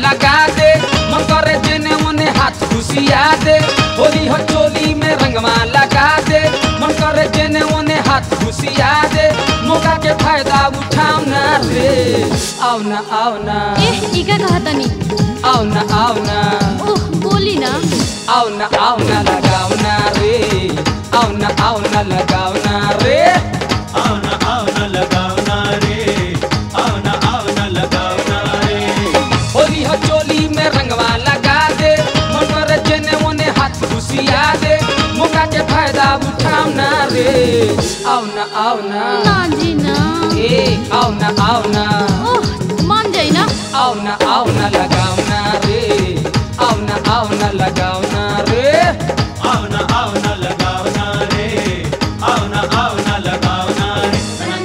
लगा दे मन करे जेने ओने हाथ घुसिया दे होली हो चोली में रंगवा लगा दे मन करे जेने ओने हाथ घुसिया दे मौका के फायदा उठाओ ना रे आओ ना आओ ना एह ई का कहतनी आओ ना आओ ना ओह बोली ना आओ ना आओ ना लगाओ ना रे आओ ना आओ ना लगाओ ना रे आओ ना आओ ना लगाओ ना रे आओ ना आओ ना लगाओ ना रे होली हो चोली में रंगवा लगा दे मन करे जेने ओने हाथ घुसिया दे मौका के फायदा उठाओ ना रे आओ ना आओ ना ना जी ना ए आओ ना आओ ना ओह मान जाई ना आओ ना आओ ना लगाओ ना रे आओ ना आओ ना लगाओ ना रे आओ ना आओ ना लगाओ ना रे आओ ना आओ ना लगाओ ना रे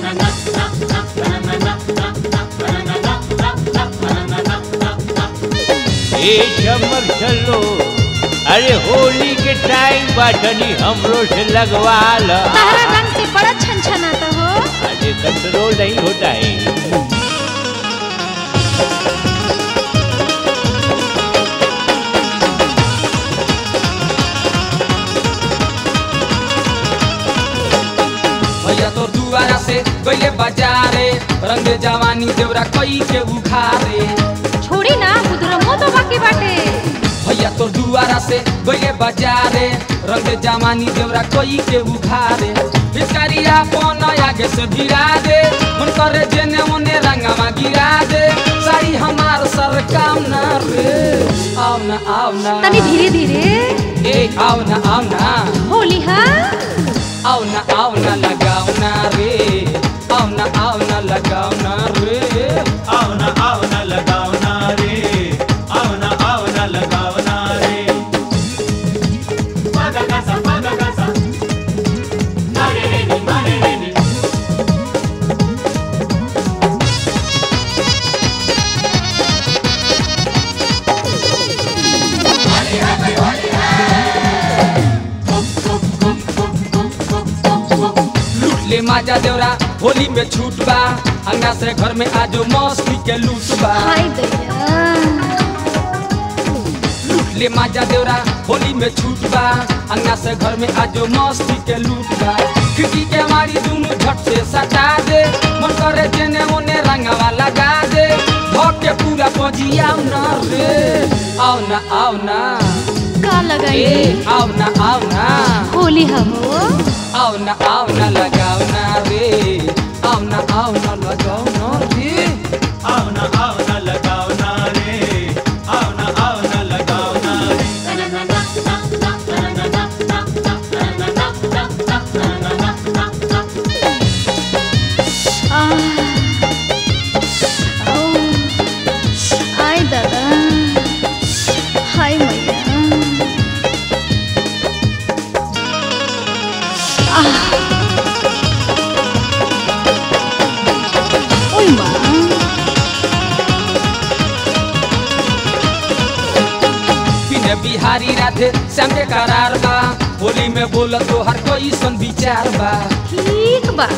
ए चमक चलो अरे होली के टाइम बाटनी हमरो से लगवा ल तारा रंग से बड़ा छन छनाता हो अरे कंट्रोल नहीं होता है भैया तोर दुआरा से गइले बाजारे रंग जवानी देवरा कई के उखारे छोड़ी ना बुदरमो तो बाकी बाटे भैया तोर दुआरा से गइले बाजारे रंग जवानी देवरा कई के उखारे फिचकारी अपन आगे से गिरा दे मन करे जेने ओने रंगवा गिरा दे साड़ी हमार सर काम ना रे आओ ना आओ ना तनी धीरे धीरे ए आओ ना आओ ना होली हा आओ ना आओ ना लगाओ ना रे आओ ना आओ ना लगाओ ना रे आओ ना आओ ना लगाओ ना रे आओ ना आओ ना लगाओ ना रे पागा गासा पागा गासा मारे रे नी मारे रे नी लूट ले माजा देवरा होली में छूट बा अंगा से घर में आजो मस्ती के लूट बा हाय दैया लूट ले माजा देवरा होली में छूट बा अंगा से घर में आजो मस्ती के लूट बा खिड़की के मारी दोनों झट से सटा दे मन करे जेने ओने रंगवा लगा दे भोग के पूरा पजिया ना रे आओ ना आओ ना का लगाई ए आओ ना आओ ना होली हा हो आओ ना आओ ना लगाओ ना रे आओ ना आओ ना लगाओ ना रे आओ ना आओ ना लगाओ ना रे आओ ना आओ ना लगाओ ना रे आह ओ आय दादा हाय मैया आह ओय माँ बिने बिहारी राधे श्याम के करार बा होली में बोल तो हर कोई सन विचार बा ठीक बा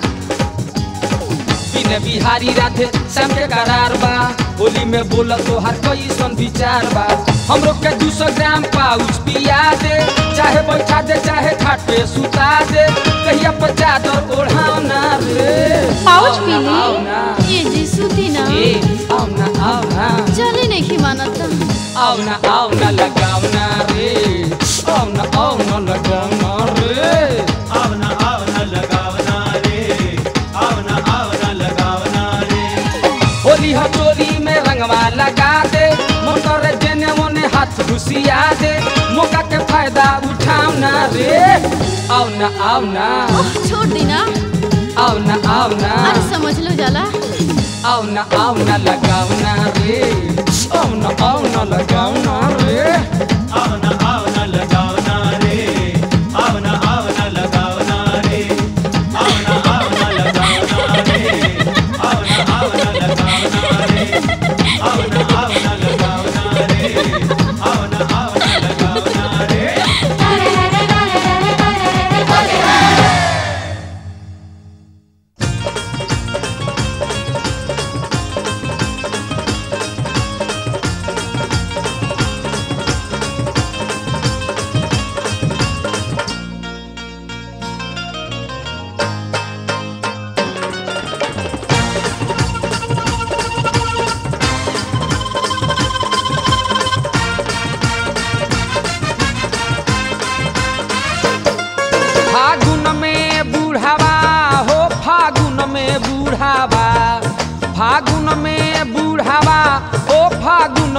बिने बिहारी राधे श्याम के करार बा होली में बोल तो हर कोई सन विचार बा हमरो के दू सौ ग्राम पाउच पिया दे चाहे बैठा दे चाहे खाट पे सुता दे कहिया पर चादर ओढ़ाओ ना रे पाउच आओ पी ना, ली आओ ना ये जी सूती ना ए आओ ना आओ ना चले नहीं मानत आओ ना आओ ना लगाओ ना रे आओ ना आओ ना लगाओ ना रे आओ ना आओ ना लगाओ ना रे आओ ना आओ ना लगाओ ना रे होली हो चोली में रंगवा लगा दे मन करे जेने ओने हाथ घुसिया दे मौका के फायदा उठाओ ना रे आओ ना आओ ना ओह छोड़ दी ना आओ ना आओ ना अरे समझ लो जाला आओ ना आओ ना लगाओ ना रे आओ ना आओ ना लगाओ ना रे आओ ना आओ ना लगाओ ना रे आओ ना आओ ना लगाओ ना रे आओ ना आओ ना लगाओ ना रे आओ ना आओ ना लगाओ ना रे आओ ना आओ ना लगाओ ना रे आओ ना आओ ना लगाओ ना रे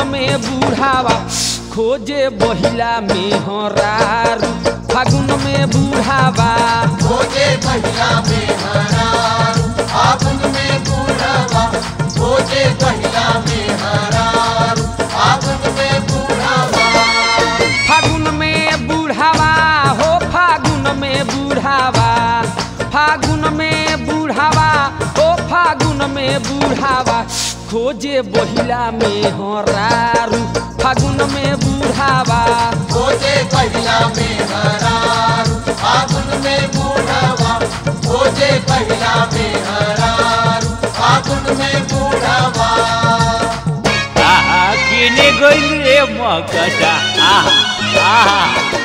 में बूढ़ावा खोजे बहिला में हरारू फागुन में बूढ़ावा खोजे पहिला में हरारू फागुन में बूढ़ावा खोजे पहिला में हरारू फागुन में बूढ़ावा फागुन में बूढ़ावा हो फागुन में बूढ़ावा फागुन में बूढ़ावा हो फागुन में बूढ़ावा खोजे बहिला में हरारू फागुन में बूढ़ावा खोजे पहिला में हरारू फागुन में बूढ़ावा खोजे पहिला में हरारू फागुन में बूढ़ावा आहा केने गइल रे मकटा आहा आहा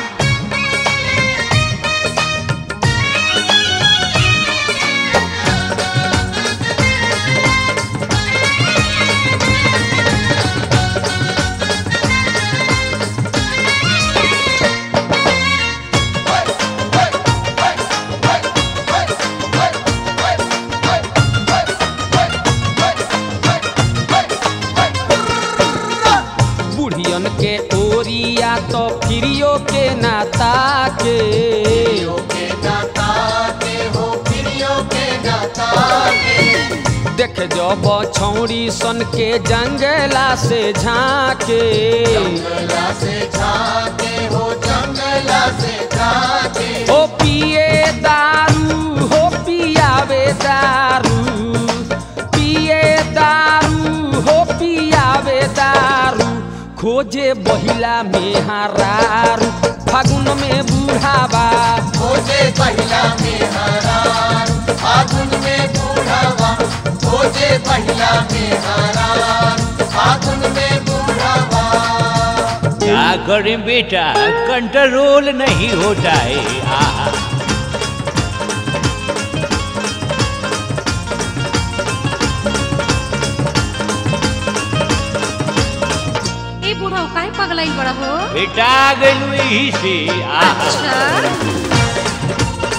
बुढ़ियन के ओरिया तो फिरियो के नाता के प्रियो के नाता के हो प्रियो के नाता के देख जब छौड़ी सन के जंगला से झाके जंगला से झाके हो जंगला से झाके हो पिए दारू हो पियावे दारू पिए दारू हो पियावे दारू खोजे बहिला में हरारू फागुन में बूढ़ावा खोजे पहिला में हरार फागुन में बूढ़ावा खोजे पहिला में हरार फागुन में बूढ़ावा क्या करें बेटा कंट्रोल नहीं होता है आहा ए बूढ़ा काहे पगलाइल बड़ा हो बेटा गइल यही से आहा अच्छा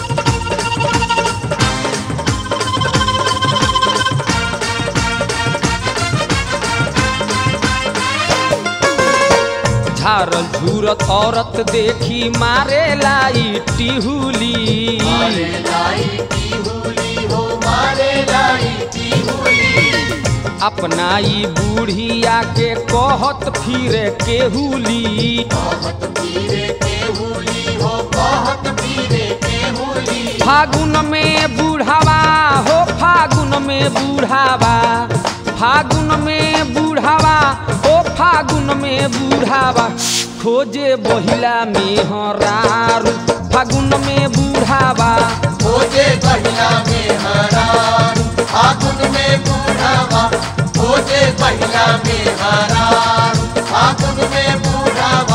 झारल झूरत औरत देखी मारे लाई टिहुली मारे लाई की हुली हो मारे लाई की हुली अपनाई बूढ़िया के कहत फिरे केहुली बहुत पीरे के हुली हो बहुत पीरे के हुली फागुन में बूढ़ावा हो फागुन में बूढ़ावा फागुन में बूढ़ावा हो फागुन में बूढ़ावा खोजे बहिला में हरारू फागुन में बूढ़ावा खोजे पहिला में हरार फागुन में बूढ़ावा खोजे पहिला में हरार फागुन में बूढ़ावा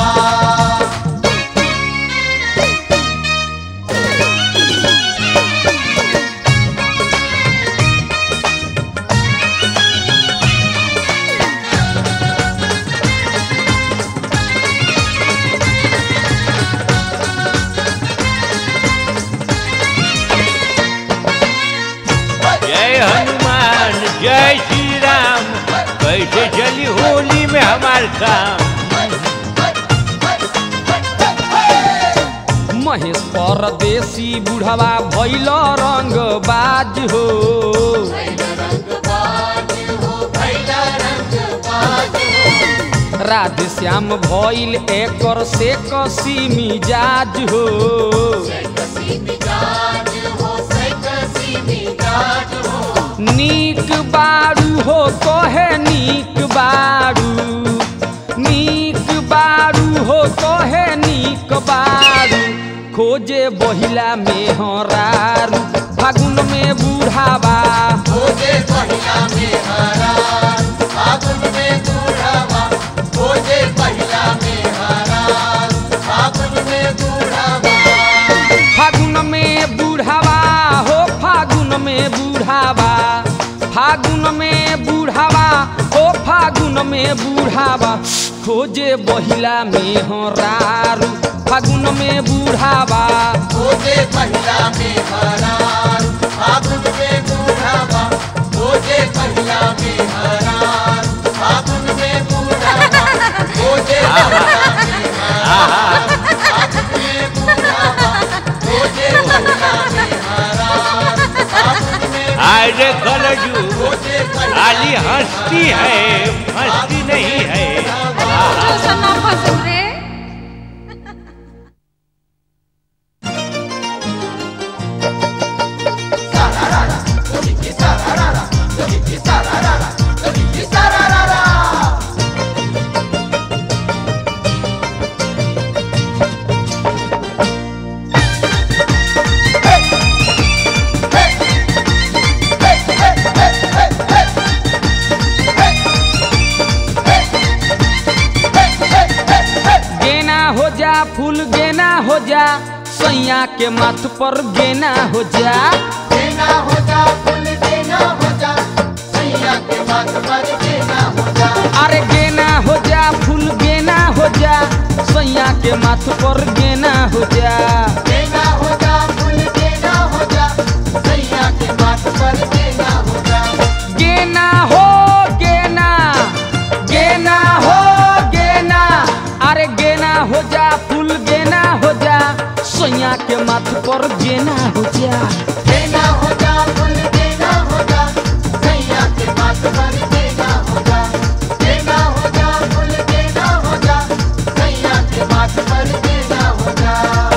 जय हनुमान जय श्री राम कैसे चली होली में हमार काम महेश परदेसी बुढ़वा भैल रंग बाज हो रंगबाज हो भैला रंगबाज हो राधे श्याम भइल एकर से कसी मिजाज हो कसी मिजाज हो से कसी मिजाज हो नीक बारू हो कहे नीक बारू नीक बारू हो कहे नीक बारू खोजे बहिला में हरारू फागुन में बूढ़ावा खोजे पहिला में हरार फागुन में बूढ़ावा खोजे पहिला में हरार फागुन में बूढ़ावा फागुन में बूढ़ावा हो फागुन में बूढ़ावा फागुन में बूढ़ावा हो फागुन में बूढ़ावा खोजे बहिला में हरारू फागुन में बूढ़ावा खोजे पहिला में हरार फागुन में बूढ़ावा खोजे पहिला में हरार फागुन में बूढ़ावा बैजू खाली हंसती है हंसती नहीं है ऐसा ना फंसू रे गेना हो जा फूल गेना हो जा सैया के माथ पर गेना हो जा देना हो जा फूल देना हो जा सैया के माथ पर देना हो जा अरे गेना हो जा फूल गेना हो जा सैया के माथ पर गेना हो जा देना हो जा फूल देना हो जा सैया के माथ पर देना हो जा गेना हो गेना गेना हो गेना अरे गेना हो जा फूल गेना हो जा सैया के माथ पर गेना हो जा देना हो जा फूल देना हो जा सैया के माथ पर देना हो जा देना हो जा फूल देना हो जा सैया के माथ पर देना हो जा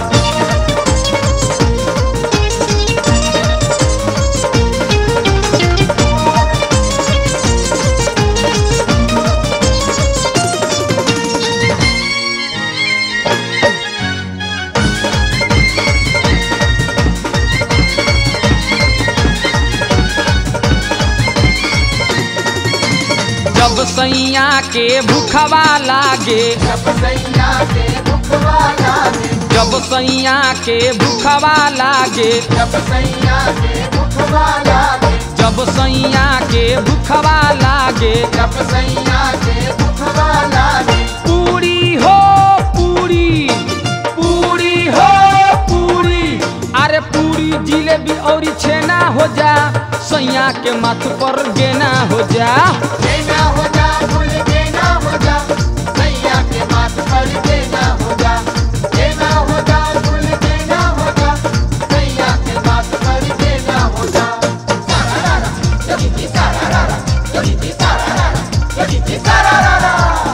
जब सैया के भूखवा लागे जब सैया के मुखवा लागे जब सैया के भूखवा लागे जब सैया के मुखवा लागे जब सैया के भूखवा लागे जब सैया के मुखवा लागे पूरी हो पूरी पूरी हो पूरी अरे पूरी जिलेबी और छेना हो जा सैया के माथ पर गेना हो जा देना हो जा फूल देना हो जा सैया के माथ पर देना हो जा देना हो जा फूल देना हो जा सैया के माथ पर देना हो जा सारारा जगी जी सारारा जगी जी सारारा जगी जी सारारा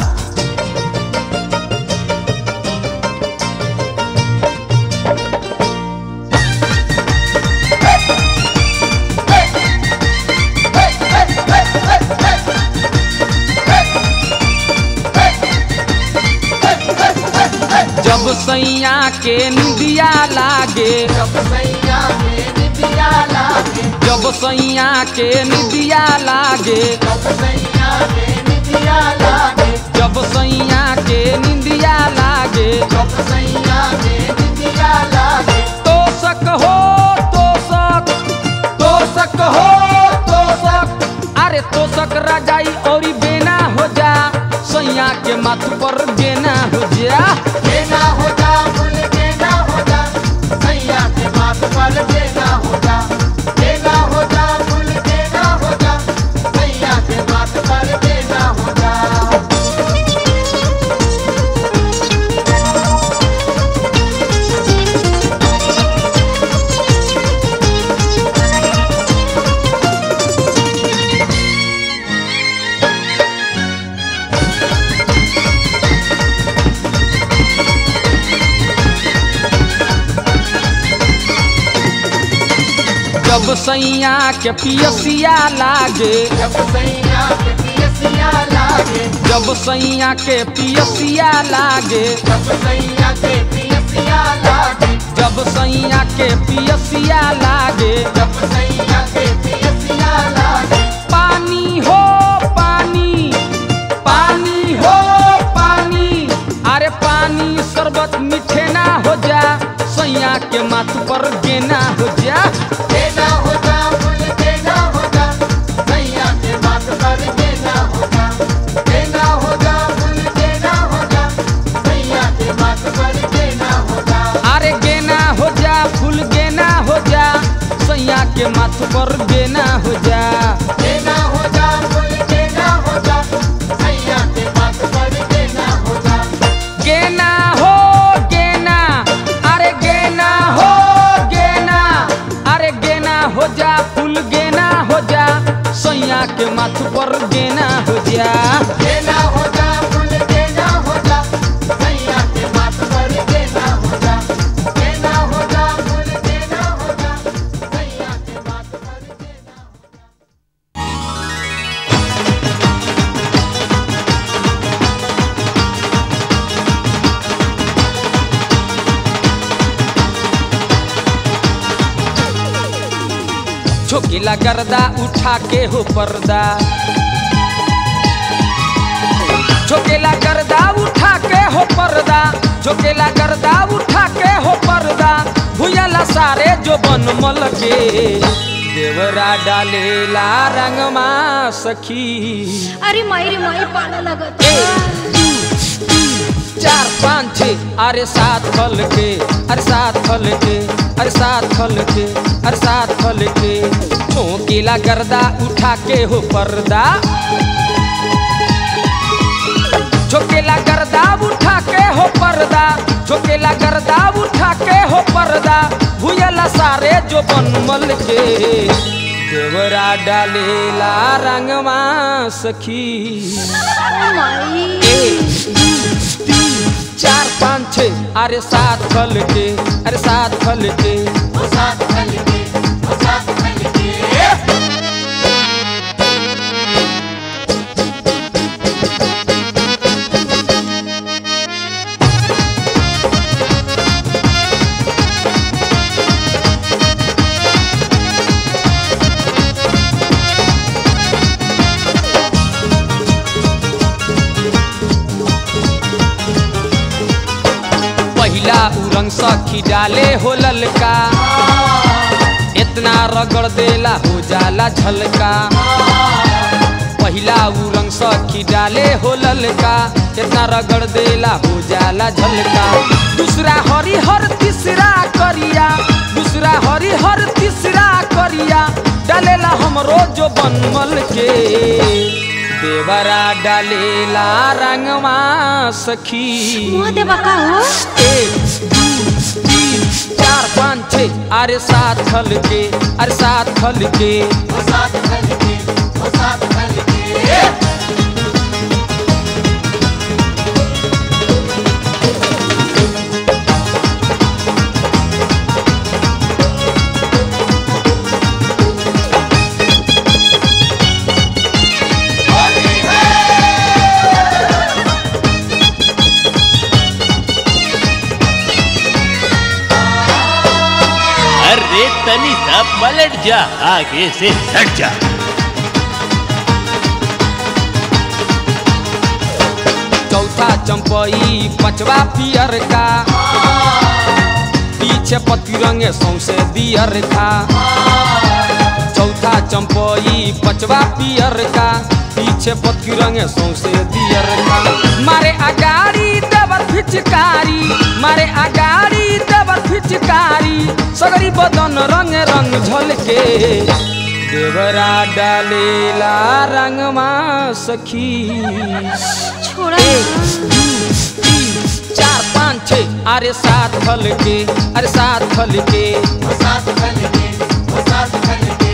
जब सैया के निदिया लागे जब सैया के निदिया लागे जब सैया के निदिया लागे जब सैया के निदिया लागे जब सैया के निदिया लागे जब सैया के निदिया लागे तोसक हो तोसक तोसक हो तोसक अरे तोसक रजाई और बेना हो जा सैया के माथ पर गेना हो जा देना हो जा फूल देना हो जा सैया के माथ पर देना हो जा देना हो जा फूल देना हो जा सैया के माथ पर देना हो जा जब सैया के पियसिया लागे जब सैया के पियसिया लागे जब सैया के पियसिया लागे जब सैया के पियसिया लागे जब सैया के पियसिया लागे जब सैया के पियसिया लागे पानी हो पानी पानी हो पानी अरे पानी शरबत मीठे ना हो जा सैया के माथ पर गेना हो जा देना हो जा फूल देना हो जा सैया के माथ पर देना हो जा देना हो जा फूल देना हो जा सैया के माथ पर देना हो जा अरे गेना हो जा फूल गेना हो जा सैया के माथ पर गेना हो जा देना हो जा फूल देना हो जा सैया के माथ पर देना हो जा गेना हो गेना अरे गेना हो गेना अरे गेना हो जा फूल गेना हो जा झोंकीला गर्दा उठा के हो पर्दा झोंकेला गर्दा उठा के हो पर्दा झोंकेला गर्दा उठा के हो पर्दा भुयला सारे जो बनमल के देवरा डालेला रंगमा सखी अरे माई रे माई पाला लगत एक दू तीन चार पाँच छः अरे सात फल के अरे सात फल के अरे सात फल के अरे सात फल के झोंकीला गर्दा उठा के हो पर्दा झोंकेला गर्दा उठा के हो पर्दा झोंकेला गर्दा उठा के हो पर्दा भुयला सारे जो बनमल के देवरा डालेला रंगमा सखी माई एक दू तीन चार पाँच छः अरे सात फल के अरे सात फल के वो साथ फल के वो साथ फल के पहिला उरंग सखी डाले हो ललका इतना रगड़ देला हो जाला झलका पहिला उरंग सखी डाले हो ललका इतना रगड़ देला हो जाला झलका दूसरा हरिहर तीसरा करिया दूसरा हरिहर तीसरा करिया डालेला हमरो जो बनमल के देवरा डालेला रंगमा सखी मुँह देवा का हो एक दू तीन चार पाँच छः अरे सात फल के अरे सात फल के वो साथ फल के वो साथ फल के अरे तनी सा पलट जा आगे से हट जा चौथा चंपई पचवा पियर का पीछे पति रंगे सौसे दियर का चौथा चंपई पचवा पियर का पीछे पति रंगे सौसे दियर का मारे अगाड़ी देवर फिचकारी मारे अगाड़ी देवर फिचकारी सगरी बदन रंग रंग झलके देवरा डालेला रंगमा सखी छोड़ा एक ना। दू तीन चार पाँच छः अरे सात फल के अरे सात फल के वो साथ फल के वो साथ फल के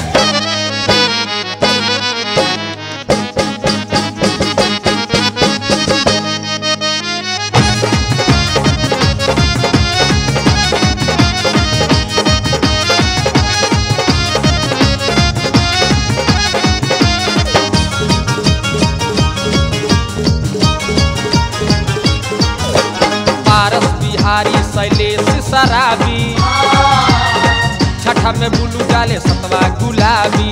पारस बिहारी शैलेश शराबी छठा में बुलू डाले सतवा गुलाबी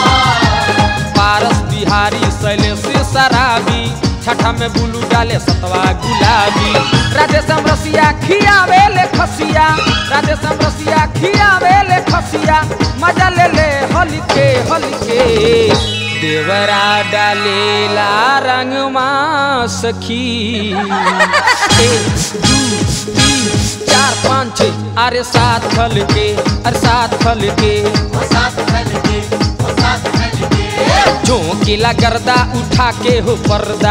पारस बिहारी शैलेश शराबी छठा में बुलू डाले सतवा गुलाबी राधेश्याम रसिया खियावे ले खसिया राधेश्याम रसिया खियावे ले खसिया मजा ले ले हलिके हलिके देवरा डालेला रंगमा सखी एक दू तीन चार पाँच छः अरे सात फल के अरे सात फल के वो साथ फल के वो साथ फल के झोंकीला गर्दा उठा के हो पर्दा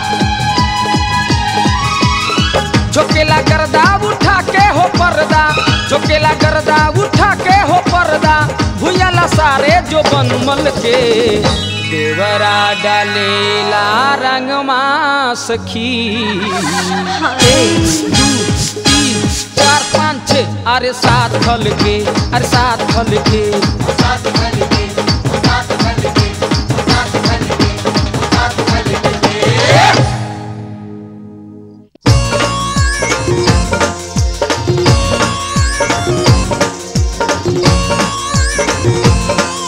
झोंकेला गर्दा उठा के हो पर्दा झोंकेला गर्दा उठा के हो पर्दा भुयला सारे जो बनमल के देवरा डालेला रंगमा सखी एक दू तीन चार पाँच छः अरे सात फल के अरे सात फल के वो साथ फल के वो साथ फल के वो साथ फल के वो साथ फल के एक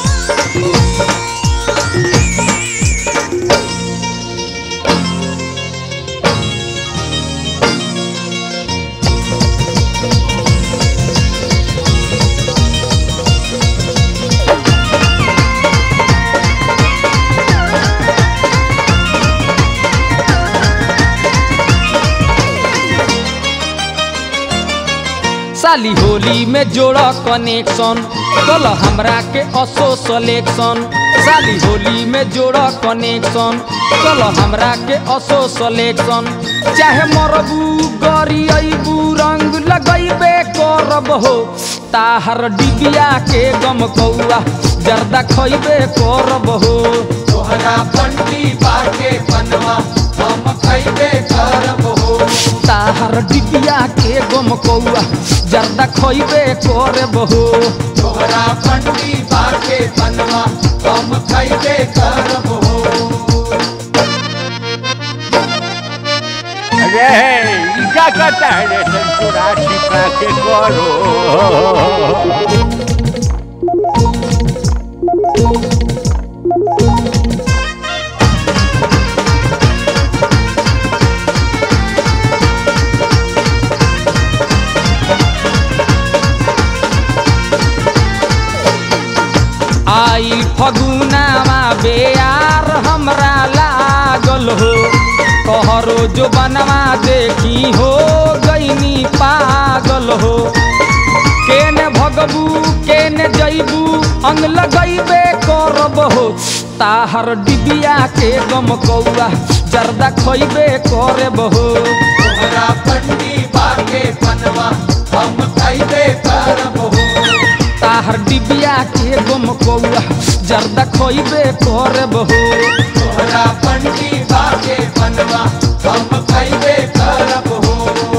साली होली में जोड़ कनेक्शन कल हमरा के असो सलेक्शन साली होली में जोड़ कनेक्शन कल हमरा के असो सलेक्शन चाहे मरबू गरी अबू रंग लगैबे करब हो ताहर डिबिया के गम कौआ जर्दा खैबे करब हो तोहरा पंडी बाके पनवा हम खैबे करब हो ताहर डिबिया के गम कौआ जर्दा खैबे करब हो तोहरा पंडी बाके पनवा हम खैबे करब हो अरे ई का कहता है रे संतुरा छिपा के करो आई फगुनावा बेयार हमरा लागल हो कहरो जो बनवा देखी हो गईनी पागल हो केने भगबू केने जैबू अंग लगैबे करब हो ताहर डिबिया के गम कौआ जर्दा खैबे करब हो तोहरा पंडी बाके पनवा हम खैबे करब हो ताहर डिबिया के गम कौआ जर्दा खैबे करब हो तोहरा पंडी बाके पनवा हम खैबे करब हो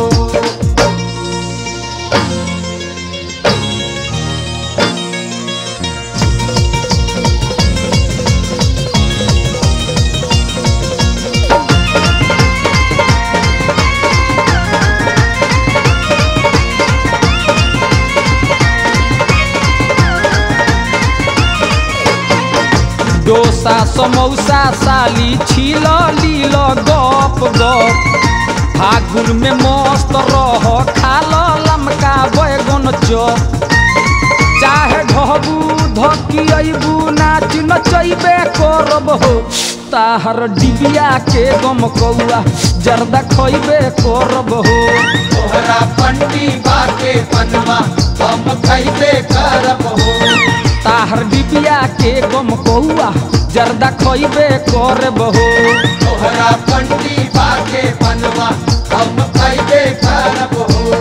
डोसा समौसा साली छिल लील गप गप फागुन में मस्त रह खाल लमका बैगन चप चाहे ढहबू धकी अबू नाच नचैबे करब हो ताहर डिबिया के गम कौआ जर्दा खैबे करब हो तोहरा पंडी बाके पनवा हम खैबे करब हो ताहर डिबिया के गम कौआ जर्दा खैबे करब हो तोहरा पंडी बाके पनवा हम खैबे करब हो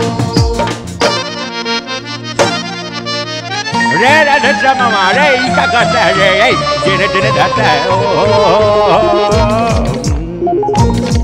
रे राधा श्यामा रे ई का कहता है रे ए जेने जेने जाता है ओ, ओ, ओ, ओ, ओ।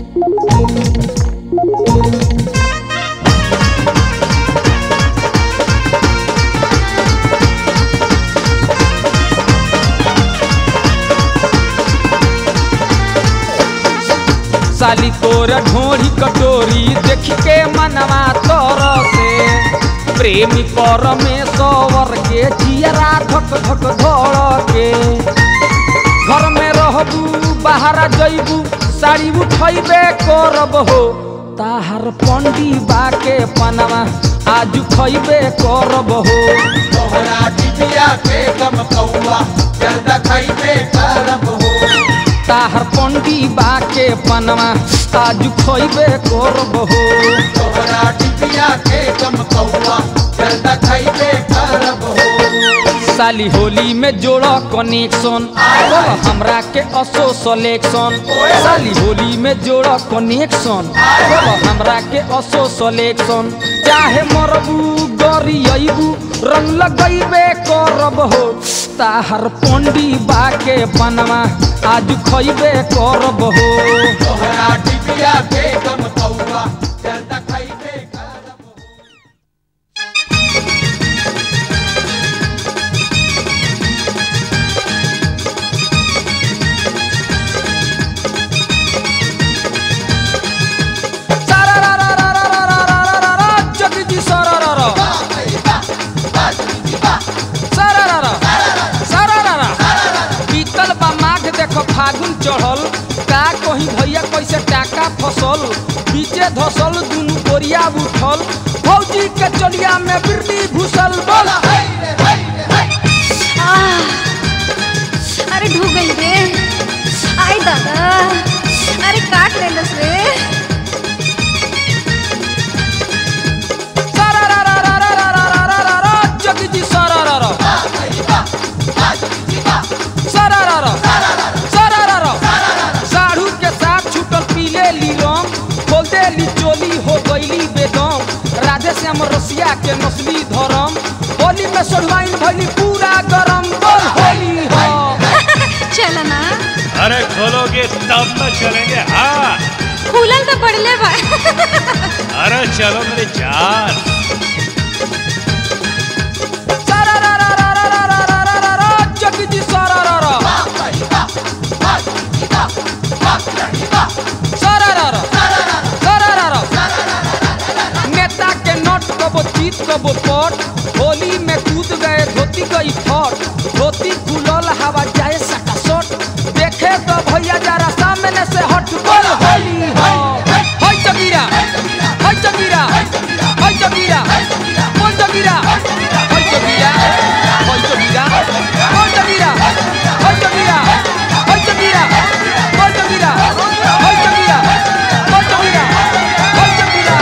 साली तोर ढोरी कटोरी देख के मनवा तोर से प्रेमी परमेश्वर के जियरा धक धक धड़ के घर में रहबू बाहर जैबू साड़ी उठैबे करब हो ताहर पंडी बाके पनवा आज खैबे करब हो तोहरा टिबिया के गम कौआ जल्द खैबे करब हो ताहर पंडी बाके पनवा आज खैबे करब हो तोहरा टिबिया के गम कौआ जल्द खैबे करब हो साली होली में जोड़ कनेक्शन बोल हमरा के असो सलेक्शन साली होली में जोड़ कनेक्शन बोल हमरा के असो सलेक्शन चाहे मरबू गरी अबू रंग लगैबे करब हो ताहर पंडी बाके बनवा आज खैबे करब हो तोहरा टिबिया के गम कौआ जल्द खैबे करब हो सारा रा रा रा रा रा रा रा रा रा जगजी सारा रा रा सारा रा रा सारा रा रा बीतल बा माघ देखो फागुन चढ़ल का कहीं भैया कैसे टाका फसल बीचे धसल दुनु बोरिया उठल फौजी के चलिया में बिरली घुसल बोला आह, अरे ढूक गई रे आई दादा अरे काट लेलस रे सारा रा रा देली रंग खोल देली चोली हो गईली बेदम राधे श्याम रसिया के नस्ली धर्म होली में सोडवाइन भइली पूरा गरम बोल होली हो चल ना अरे खोलोगे तब तो चलेंगे हाँ खुलल तो पड़ले बा अरे चलो मेरी जान सारा रा रा रा रा रा रा रा रा रा जगी जी सारा रा रा सारा रा रा सारा रा रा नेता के नोट कबो चीत कबो पट होली में कूद गए धोती गई फट धोती खुलल हवा जाए सटा सट देखे तो भैया जरा सामने से हट बोल होली हो होय जगीरा होय जगीरा होय जगीरा बोल जगीरा होय जगीरा होय जगीरा बोल जगीरा होय जगीरा होय जगीरा बोल जगीरा होय जगीरा बोल जगीरा होय जगीरा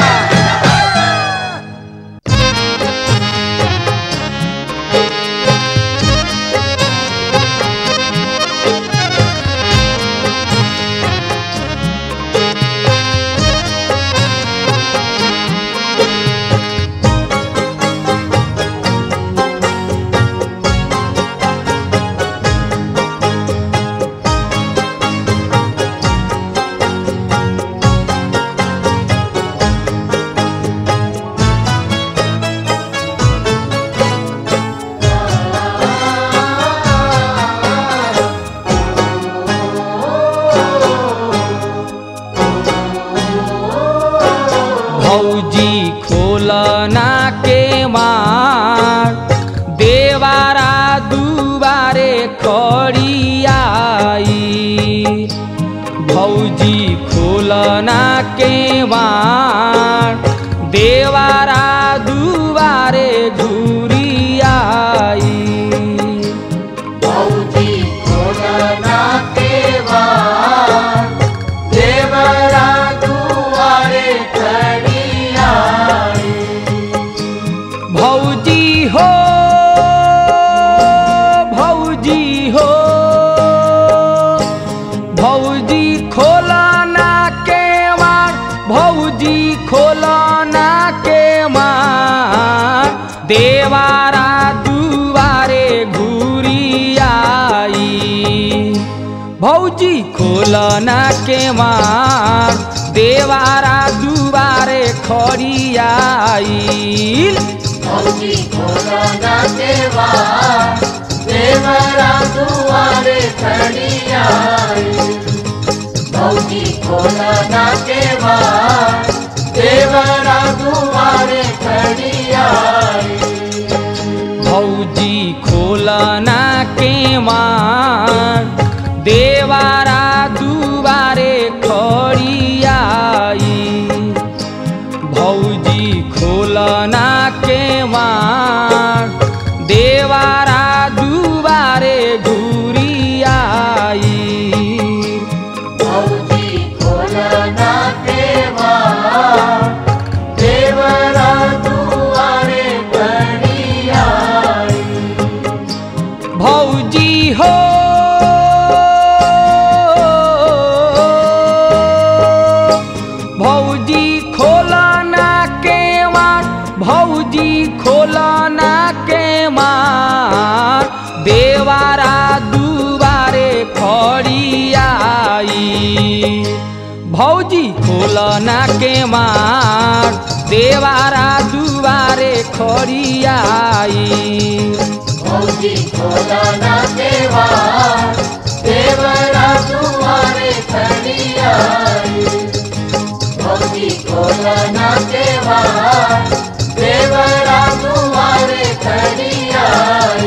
भौजी खोलना के मार देवारा दुबारे खड़ियाई भौजी खोलना के मार देवारा दुबारे घुरियाई भौजी खोलना केवा देवरा दुआरे खड़ी आई भौजी हो भौजी हो भौजी खोलना के मार भौजी खोलना के मार देवारा दुआरे घुरियाई भौजी खोलना के मार देवारा दुआरे खड़ियाई भौजी खोलना केवा देवरा दुआरे खड़ी आई भौजी खोलना केवा देवरा दुआरे खड़ी आई भौजी खोलना के मार देवारा दुबारे खड़ियाई भौजी खोलना के मार देवारा दुबारे घुरियाई भौजी खोलना केवा देवरा दुआरे खड़ी आई भौजी हो भौजी खोलना के मार भौजी खोलना के मार देवारा दुबारे खड़ियाई भौजी खोलना के मार देवारा दुबारे खड़ियाई भौजी खोलना केवा देवरा दुआरे खड़ी आई भौजी खोलना केवा देवरा दुआरे खड़ी आई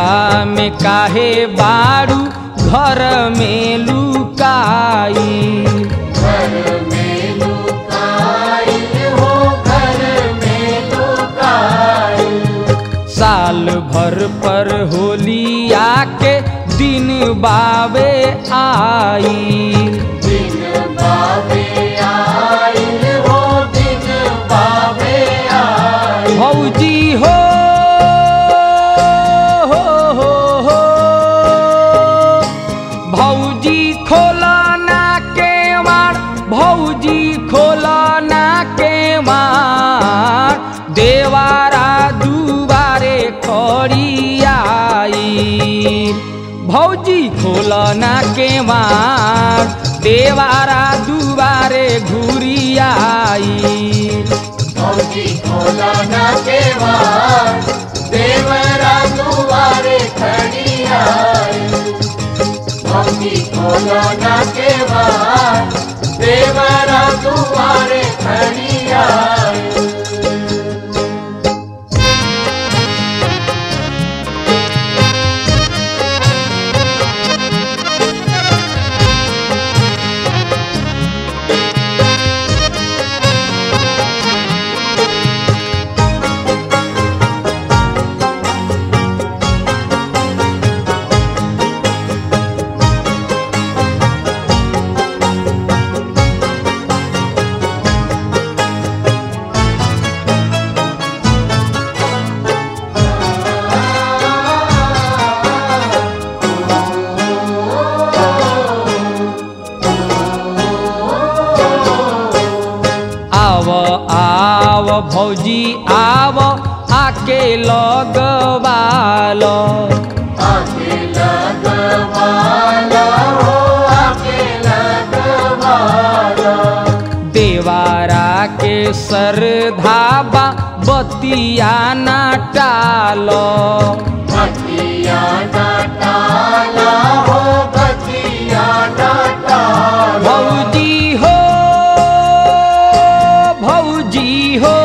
में काहे बारू घर में लुकाई घर में लुकाइल हो घर में लुकाइल साल भर पर होली आके दिन बावे आई दिन बाबे आइल हो दिन बाबे आइल भौजी हो हो हो हो भौजी खोला ना के मार भौजी खोला ना के मार देवारा दुबारे खड़ी आई भौजी खोला ना के मार देवारा दुबारे घुरी आई फौजी खोला न केवार देवरा दुआरे खड़ी आई फौजी खोला न केवार देवरा दुआरे खड़ी आई आव आव भौजी आव आके लगवाल आके लगवाला हो आके लगवाला देवारा के सर धाबा बतिया ना टाल बतिया डाटाला हो बतिया डाटाला भौजी हो भौजी हो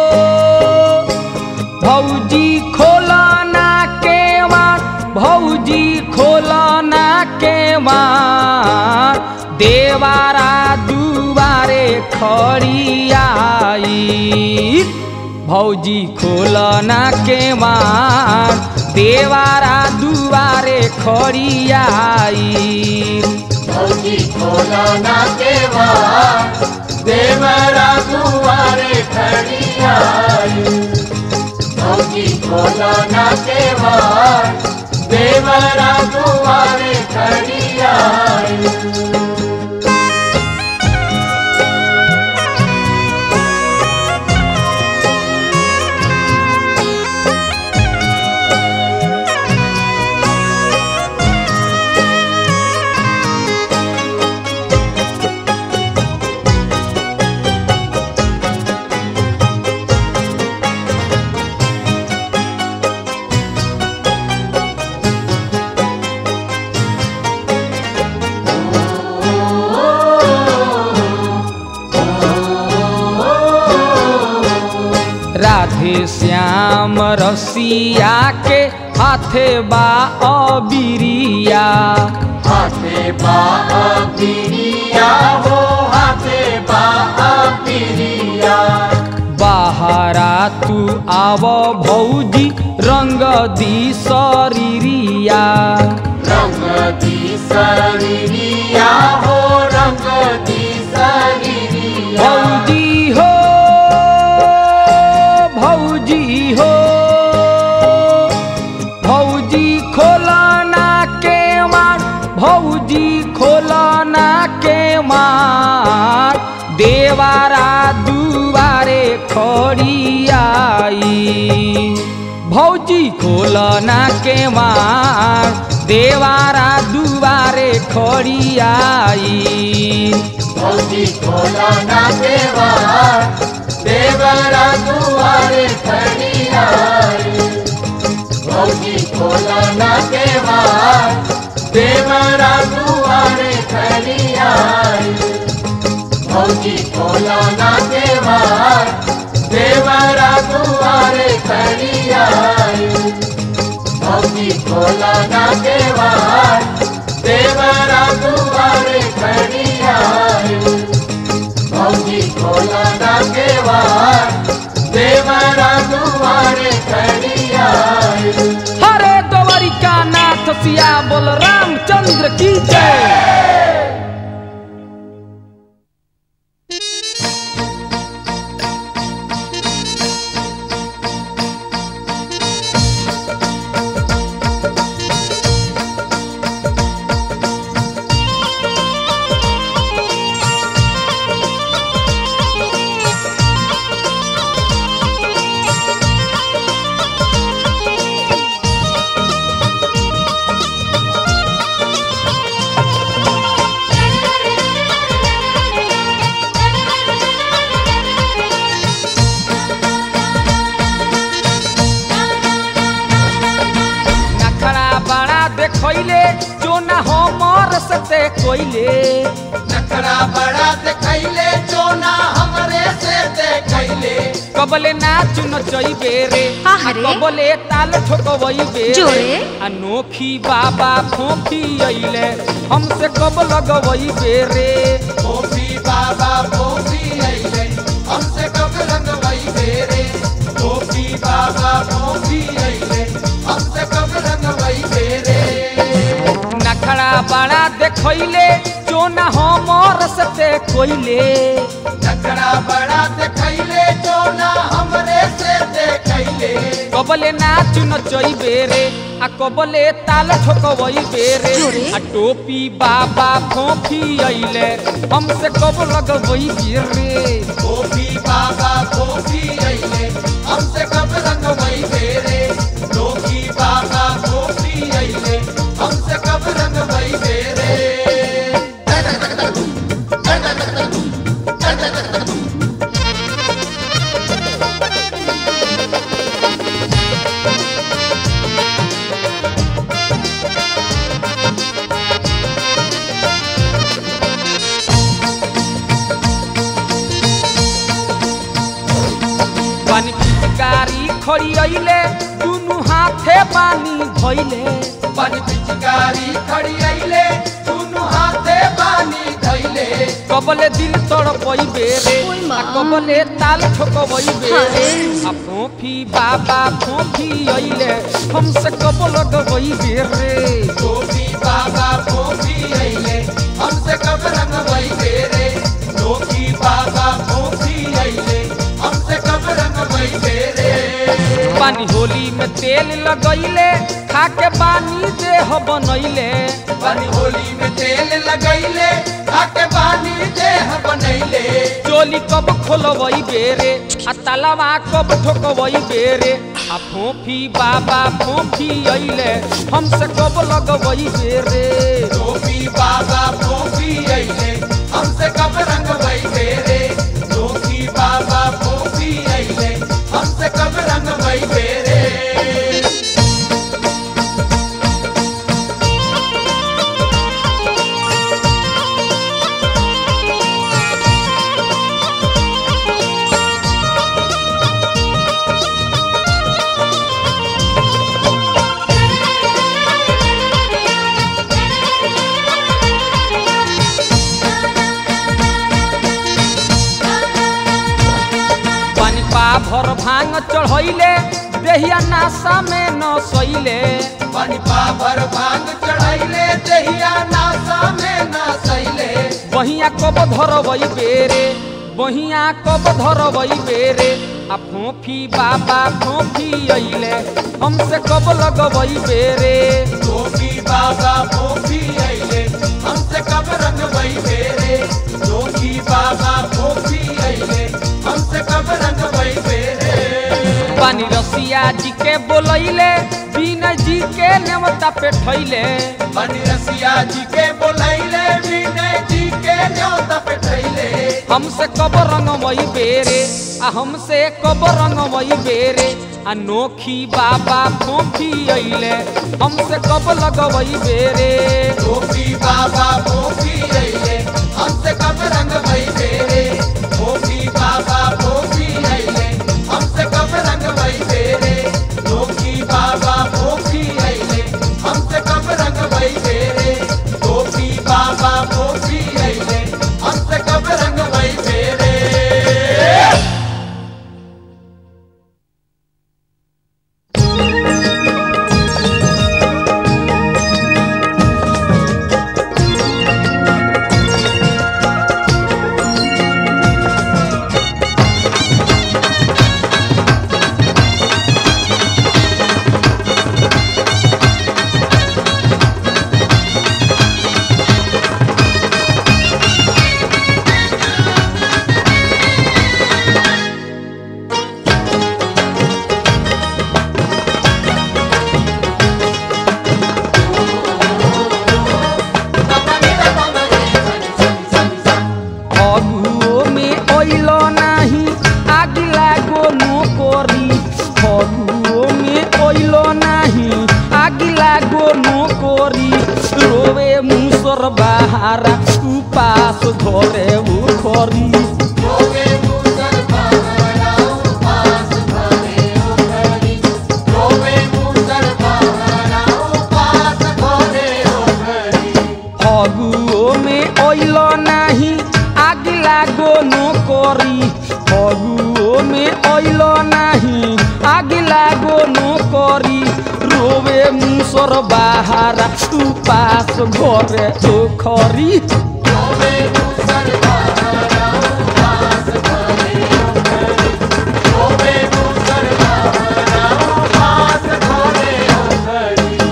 भौजी खोला ना के मार भौजी खोला ना के मार देवारा दुबारे खड़ी आई भौजी खोला ना के मार देवारा दुबारे खड़ी आई फौजी खोला ना केवार देवरा दुआरे खड़ी आई फौजी खोला ना केवार देवरा दुआरे खड़ी आई राधे श्याम रसिया के हाथे बा अबिरिया हाथे बा पिरिया हो हाथे बा पिरिया बाहरा तू आव भौजी रंग दी शरीरिया रंग दी शरीरिया हो रंग दी शरीरिया भौजी हो भौजी हो भौजी खोला ना के मार भौजी खोला ना के मार देवारा दुबारे खड़ी आई भौजी खोला ना के मार देवारा दुबारे खड़ी आई फौजी खोला ना केवार देवरा दुआरे खड़ी आई फौजी खोला ना केवार देवरा दुआरे खड़ी आई फौजी खोला ना केवार देवरा दुआरे खड़ी आई फौजी भौजी खोला ना केवार देवरा दुआरे खड़ी आए भौजी खोला ना केवार देवरा दुआरे खड़ी आए हरे द्वारिका नाथ सिया बोल रामचंद्र की जय नखरा बड़ा देखैले जो न हमर से कोइले नखरा बड़ा देखैले चोना हमरे से देखैले कबले नाच नचैबे रे आहा रे। कबले ताल ठोकबैबे जोरे। अनोखी बाबा फोफी अइले हमसे कब लगबैबे रे भोपी बाबा भोपी अइले हमसे कब रंगवई बेरे भोपी बाबा भोपी अइले हमसे कब रंगवई बेरे नखरा बड़ा देखैले जो न हमर से कोइले नखरा बड़ा देखैले चोना हमरे से देखैले कबले नाच नचैबे रे आ कबले ताल ठोकबैबे रे जोरे। आ टोपी बाबा फोफी अइले हमसे कब लगबैबे रे भोपी बाबा भोपी अइले हमसे कब रंगवई बेरे लोकी बाबा भोपी अइले हमसे कब रंगवई बेरे पानी पिचकारी खड़ी अइले दुनु हाथे पानी धइले पानी पिचकारी खड़ी अइले दुनु हाथे पानी धइले कबले दिल तड़पैबे रे ओइ माँ। आ कबले ताल ठोकबैबे अरे। आ फोफी बाबा फोफी अइले हमसे कब लगबैबे रे गोपी बाबा भोपी अइले हमसे कब रंगवई बेरे लोकी बाबा भोपी अइले हमसे कब रंगवई बेरे पानी होली में तेल लगैले खाके पानी देह बनैले पानी होली में तेल लगैले आके पानी देह बनैले चोली कब खोलबई बेरे आ तलवा कब ठोकबई बेरे आ फोफी बाबा फोफी अइले हमसे कब लगबई बेरे गोपी बाबा भोपी अइले हमसे कब रंगवई बेरे लोकी बाबा भोपी अइले हमसे कब रंगवई बेरे पानी पा भर भांग चढ़ैले देहिया नासा में न सैले पानी पाभर भांग चढ़ैले देहिया नासा में ना सैले बहिया कब धरबई बेरे बहिया कब धरबई बेरे आ फोफी बाबा फोफी अइले हमसे कब लगबई बेरे गोपी बाबा भोपी अइले हमसे कब रंगवई बेरे लोकी बाबा भोपी अइले हमसे कब रंगवई बेरे पानी रसिया जी के बोलैले बीना जी के नेवता पे ठैले बनी रसिया जी के बोलैले विनय जी के न्योता पे ठैले हमसे कब रंगमई बेरे आ हमसे कब रंगमई बेरे अनोखी बाबा फोफी अइले हमसे कब लगवई बेरे गोपी बाबा भोपी अइले हमसे कब रंगवई बेरे गोपी बाबा भोपी अइले हमसे कब रंगवई बेरे लोकी बाबा भोपी अइले लागो नोकरी रोवे मुसर बाहारा उपास घरे उखरी रोवे मुसर बहारा उपास घरे ओघरी रोवे मुसर बहारा उपास घरे ओघरी फगुओ में ओइल नाही आग लागो नोकरी फगुओ में ओइल नाही आग लागो नोकरी रोवे मुसर बाहारा उपास घरे ओखरी रोवे मुसर बहारा उपास घरे ओघरी रोवे मुसर बहारा उपास घरे ओघरी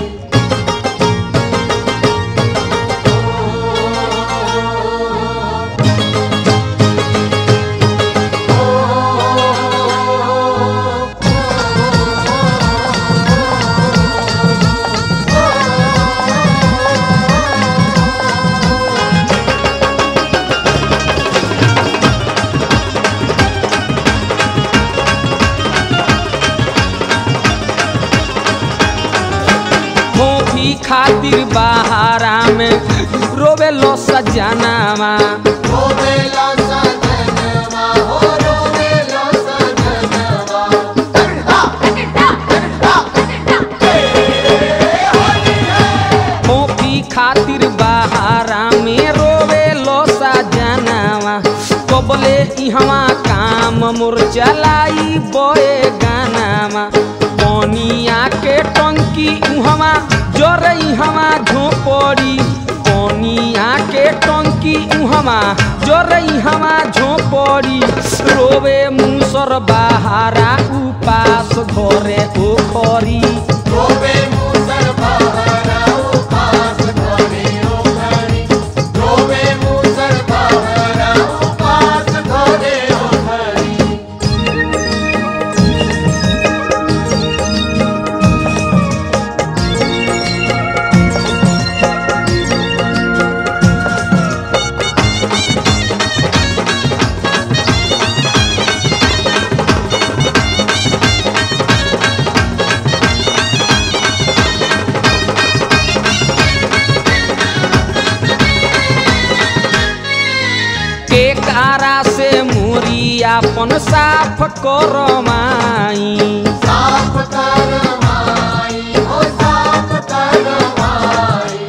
मोफी खातिर बहारा में रोवे लो सजनामा रोवेला सजनवा हो रोवेला सजनवा मोफी खातिर बहारा में रोवे लो सजनामा कबले इहवा काम मोर चलाई बोए गानामा पनिया के टंकी उहवा जरे इहवा झोपड़ी पनिया के टंकी उहवा जरे इहवा झोपड़ी रोवे मुसर बहारा उपास घरे ओखरी रोवे मुसर बहारा उपास घरे ओघरी रोवे मुसर बहारा उपास घरे ओघरी के कारा से मुरी आपन साफ करमाई साफ कर माई हो साफ कर माई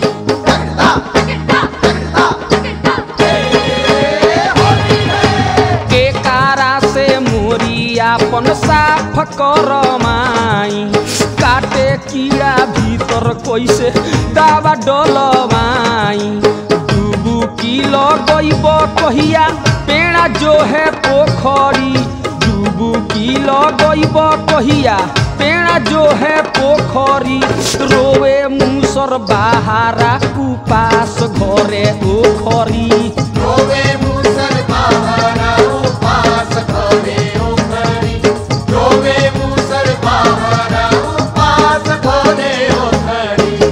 के कारा से मुरी आपन साफ करमाई काटे कीड़ा भीतर कैसे दावा डलवाई डूबू किलो गईब कहिया पेड़ा जो है पोखरी डूबू किलो गईब कहिया पेड़ा जो है पोखरी रोवे मुसर बहारा उपास घरे ओखरी रोवे मुसर बहारा उपास घरे ओघरी रोवे मुसर बहारा उपास घरे ओघरी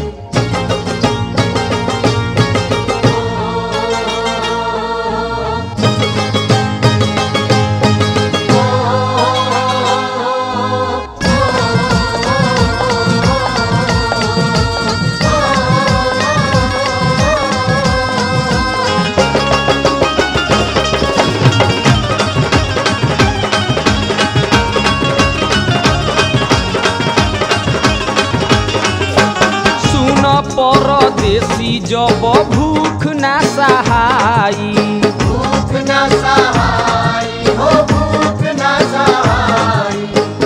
सुन परदेसी जब भूख ना सहाई भूख न सहाई हो भूख न सहाई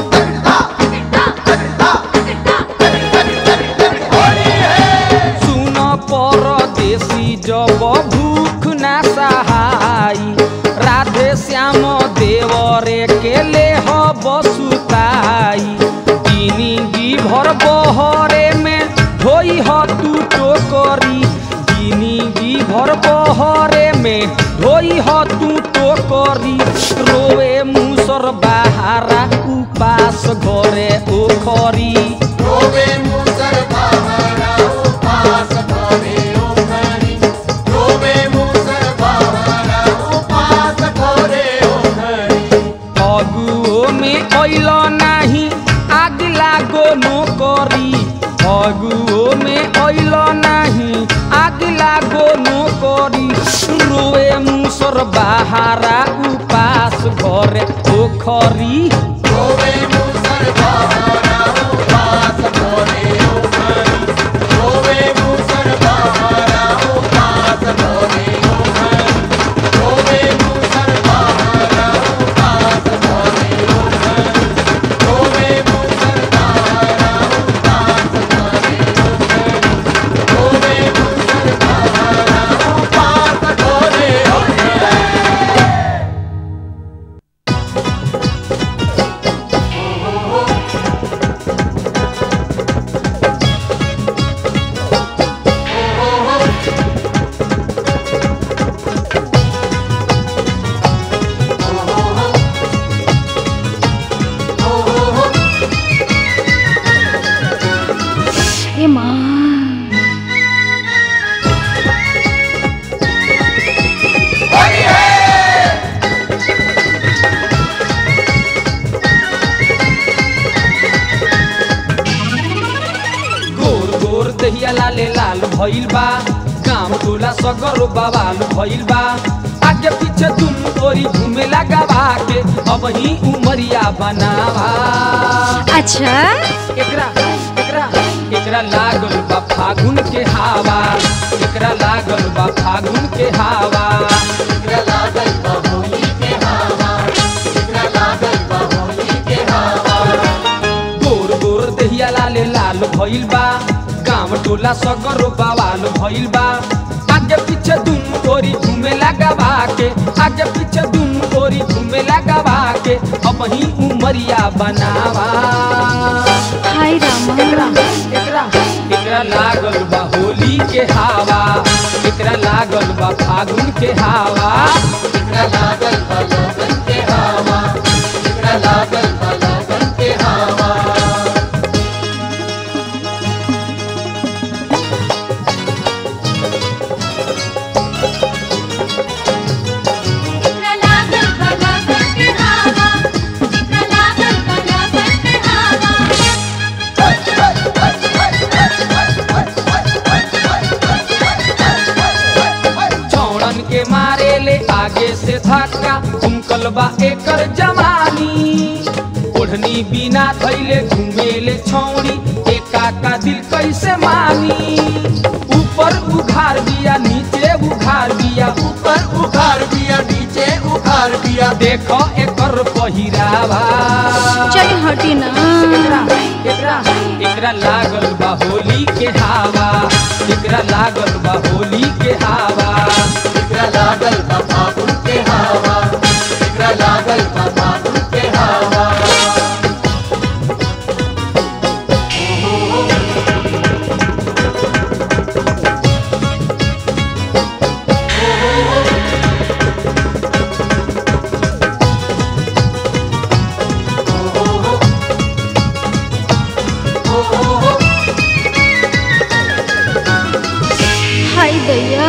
सुन परदेसी जब भूख ना सहाई राधे श्याम देवरे के ले बसुताई जिंदगी भर बहरे में धोई ह तू टोकरी जिंदगी भर बहरे में धोई ह तू टोकरी रोवे मुसर बहारा उपास घरे ओखरी रोवे मुसर बहारा उपास घरे ओघरी रोवे मुसर बहारा उपास घरे ओघरी फगुओ में अइल नाही आग लागो नोकरी फगुओ में कैल नाही आगिला गो नो करी रोए मुसर बाहारा उपास घरे पोखरी रोवे मूसर बहारा उपास भोरे ओघरी रोवे मूसर बहारा उपास भोरे ओघरी रोवे मूसर बहारा उपास भोरे ओघरी रोवे मूसर बहारा उपास भोरे ओघरी रोवे मूसर बहारा उपास भोरे ओघरी ए माँ गोर गोर दहिया लाले लाल भइल बा गाम टोला सगर बवाल भइल बा आगे पीछे तुम तोरी घूमे लगावा के अब ही उमरिया बनावा अच्छा एकरा एकरा एकरा लागल बा फागुन के हवा एकरा लागल बा फागुन के हवा इकरा लागल बा होली के हवा इकरा लागल बा होली के हवा गोर गोर दहिया लाले लाल भइल बा गाम टोला सगर बवाल भइल बा आगे पीछे दुम तोरी घूमे लगावा के आगे पीछे दुम तोरी घूमे लगावा के अब ही उमरिया बनावा हाय एकरा रामा एकरा एकरा लागल बा होली के हवा एकरा लागल बा फागुन के हवा इकरा लागल बा लोगन के हवा इकरा लागल बा लोगन के हवा जितना लागल बला के हवा जितना लागल बला के हवा चौड़न के मारे ले आगे से धक्का उमकल बा एकर जवानी ओढ़नी बिना धैले घूमेले छौड़ी एका का दिल कैसे मानी ऊपर उघार बिया नीचे उघार बिया ऊपर उखाड़ बिया नीचे उखाड़ बिया देखो एकर पहिरावा चल हटी ना एकरा एकरा एकरा लागल बा होली के हवा एकरा लागल बा होली के हवा इकरा लागल बा फागुन के हवा इकरा लागल बा फागुन के हवा हाय दैया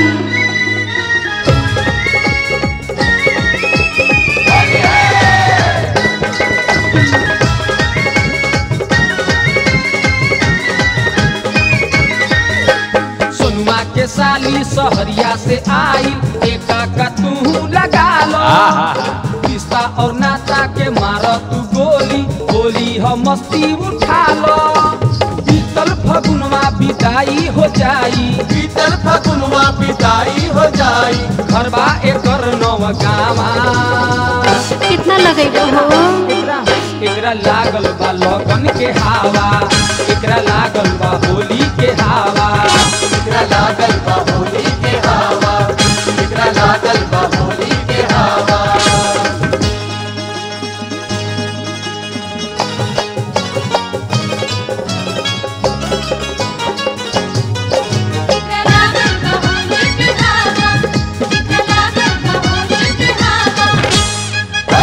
सोनुआ के साली सहरिया से आई एका का तू लगा लो रिश्ता और नाता के मार तू गोली गोली हो मस्ती उठा लो बीतल फगुनवा बिदाई हो जाई बीतल फगुनवा बिदाई हो जाई घरबा एकर नव गावा कितना लगेगा हो एकरा एकरा लागल बा लगन के हवा एकरा लागल बा होली के हवा इकरा लागल बा होली के हवा इकरा लागल बा होली के हवा जितना लागल बहोली के हवा जितना लागल बहोली के हवा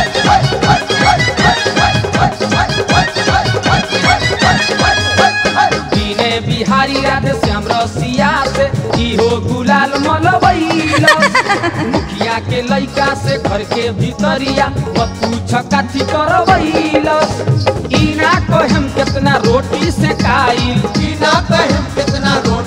दीने बिहारी राधे श्याम रसिया से इहो गुलाल मलबैल मुखिया के लइका से घर के भीतरिया बतू छकाथी करबैलस ई ना कहम केतना रोटी से खाइल बिना कहे कितना रोटी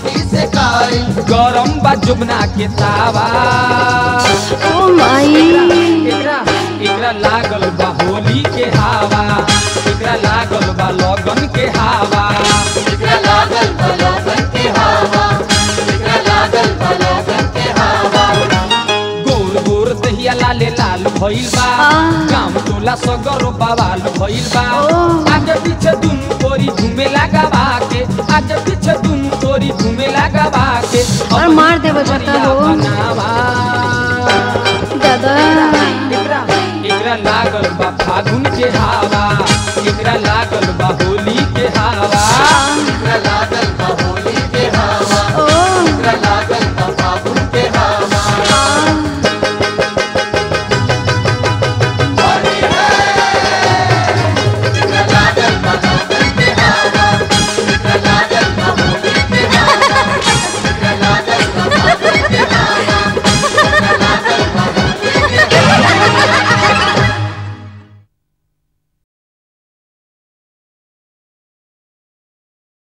गरम बा जुबना के तावा ओ माई एकरा एकरा लागल बा होली के हवा एकरा लागल बा लगन के हवा एकरा लागल बलोगन के हवा एकरा लागल बलोगन के हवा गोर गोर दहिया लाले लाल भइल बा आह। गाम टोला सगरो बवाल भइल बा ओह। आगे पीछे दुनु तोरी घूमे लगावा के आगे पीछे दुनु तोरी घूमे लगावा के और मार देबो जता हो। बनावा दादा एकरा एकरा लागल बा फागुन के हवा एकरा लागल बा होली के हवा